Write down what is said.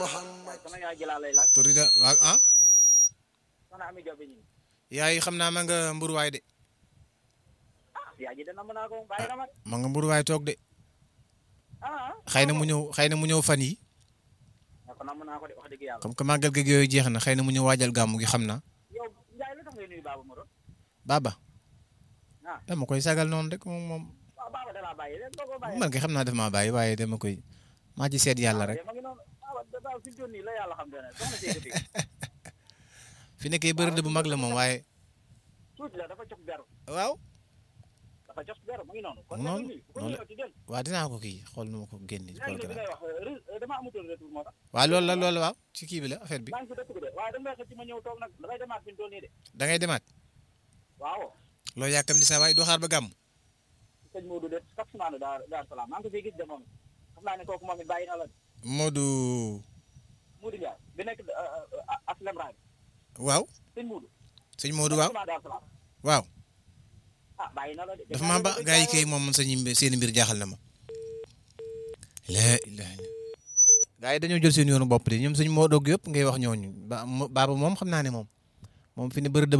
Muhammad sama yaay jëlaa lay laaj turi da waaw ah soxna Ami Jobe ñi yaay xam naa ma nga mburuwaay de ah yaay ji dana mën naa ko bàyyi na ma de ma nga mburuwaay toog de ah xëy na mu ñëw xëy na mu ñëw fan yi ne ko namm naa ko de wax dëgg yàlla comme que màggal gi yooyu jeex na xëy na mu ñëw waajal gàmmu gi xam naa yow Njaay lu tax ngay nuyu Baba Moro baba ah dama koy sagal noonu rek moom moom waaw Baba dalaa bàyyi rek doo ko bàyyi man kay xam naa daf maa bàyyi waaye dama koy maa ci seet yàlla rek ma ngi noonu Baba daal fi mu toll nii la yàlla xam te ne soxna Seydou Fik fi nekkee bërëb bu mag la moom waaye tuuti la dafa jox beru waaw dafa jox beru ma ngi noonu kon Noonu, noonu bu ko noonu la. ñëw ci del waaw dinaa ko kii xool nu ma ko génne léegi xool nag ko bi ngay wax re- dama amutoon retour moo tax waaw loolu la loolu la waaw ci kii bi la affaire bi maa ngi si dëkk bi de waaye da nga may xëcc ma ñëw toog nag damay demaat fi mu toll nii de da ngay demaat waaw loo yàkkam di sa waay doo xaar ba gàmm sëñ Modou de chaque semaine daar daar salaam maa ngi ko fiy gis de moom xam naa ne kooku moom it bàyyi na la de Modou Modou Ndiaye bi nekk aslem raay waaw sëñ Modou sëñ Modou waaw daar salaam waaw ah bàyyi na la de dafa maa ba gaa yi kay moom man sañu seen mbir jaaxal na ma laa ilaaha illa gaa yi dañoo jël seen yoonu bopp de ñoom sëñ Modou yëpp ngay wax ñooñu ba baaba moom xam naa ne moom moom fi ne bëri